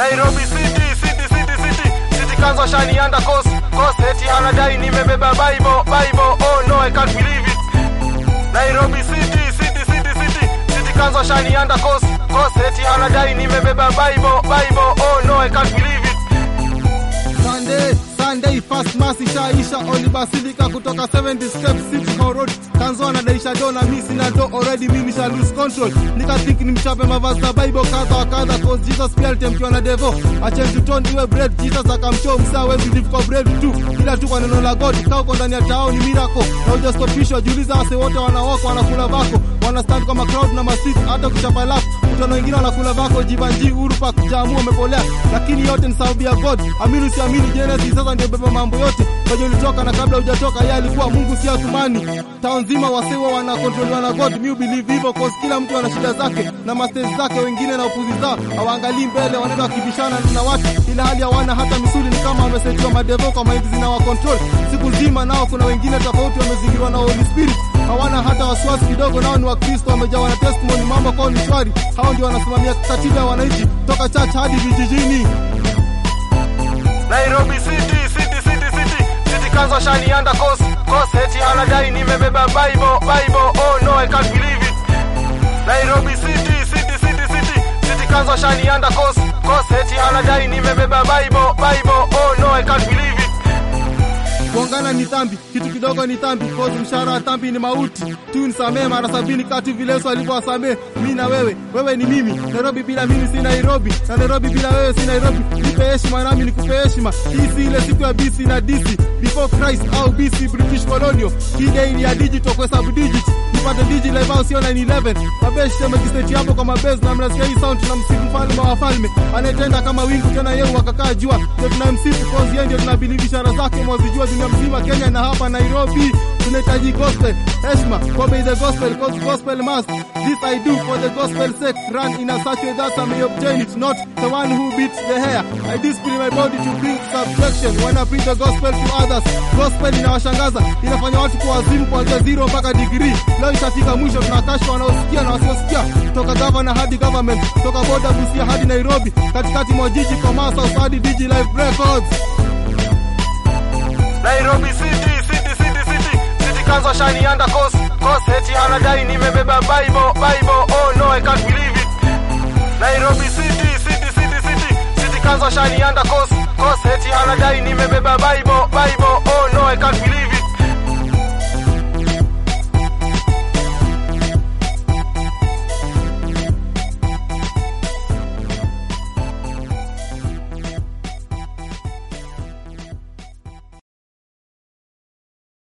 Nairobi City, City, City, City, City Council shanianda coast, coast eti anadai nimebeba Bible, Bible, oh no I can't believe it. Nairobi City, City, City, City, City Council shanianda coast, coast eti anadai nimebeba Bible, Bible, oh no I can't believe it. Sunday, Sunday first mass ishaisha Oli Basilica kutoka 70 steps City Hall Road Tanzo anadaisha do na mimi sina do already mimi nisha lose control nika think nimchape mavazi za Bible kadha wa kadha cause Jesus pia alitemkiwa na devil achange to tone iwe bread Jesus akamshow msaa wezi live kwa bread tu ila tu kwa neno la God kaa uko ndani ya tao ni miracle na hujastopishwa jiuliza wase wote wanawaka wanakula vako wana stand kama crowd na masiti hata kuchapa lap kutana wengine wanakula vako jibanji Uhuru Park jamu wamepolea lakini yote ni sababu ya God amini usiamini Genesis sasa ndio beba mambo yote kwaje ulitoka na kabla hujatoka yeye alikuwa Mungu si Athumani town nzima wasewa wana control na God me believe hivyo cause kila mtu ana shida zake na masters zake wengine na upuzi zao hawaangalii mbele wanaenda wakibishana na watu ila hali hawana hata misuli ni kama wamesetiwa madevo kwa mind zina wa control siku nzima nao kuna wengine tofauti wamezingirwa na Holy Spirit hawana hata wasiwasi kidogo nao ni wakristo wamejawa na testimony mambo kwao ni shwari hao ndio wanasimamia katiba ya wananchi toka church hadi vijijini Nairobi City, City, City, City, City Council shanianda coast, coast eti anadai nimebeba Bible, Bible, oh no I can't believe it. Nairobi City, City, City, City, City Council shanianda coast, coast eti anadai nimebeba Bible, Bible, oh no I can't believe it. kuongana ni dhambi, kitu kidogo ni dhambi, cause mshahara wa dhambi ni mauti. Tu nisamee mara sabini kati vile Yesu alivyowasamee mimi na wewe. Wewe ni mimi, Nairobi bila mimi si Nairobi, na Nairobi bila wewe si Nairobi. Nipe heshima nami nikupe heshima. Hii si ile siku ya BC na DC, before Christ au BC British Colonial. Hii day ni ya digital kwa sababu digit nipate digi live au sio 911 mabeshi temekiseti hapo kwa mabezi na mnasikia hii sound tuna msifu mfalme wa wafalme anayetenda kama wingu tena yeye wakakaa jua ndio tunamsifu cause yeye ndio tunabilivi ishara zake mwazijua dunia mzima Kenya na hapa Nairobi tunahitaji gospel heshima obey the gospel cause gospel must this I do for the gospel sake run in a such way that I may obtain it not the one who beats the hair I discipline my body to bring subjection when I preach the gospel to others gospel inawashangaza inafanya watu kuwazimu kuanzia zero mpaka degree leo itafika mwisho tunakashfa wanaosikia na wasiosikia toka gavana hadi government toka boda Busia hadi Nairobi katikati mwa jiji kwa Masa hadi Digi Live Records Nairobi City, City, City, City, City Council shanianda coast, coast eti anadai nimebeba Bible, Bible, oh no I can't believe it. Nairobi City, City, City, City, City Council shanianda coast, coast eti anadai nimebeba Bible, Bible, oh no I can't believe it.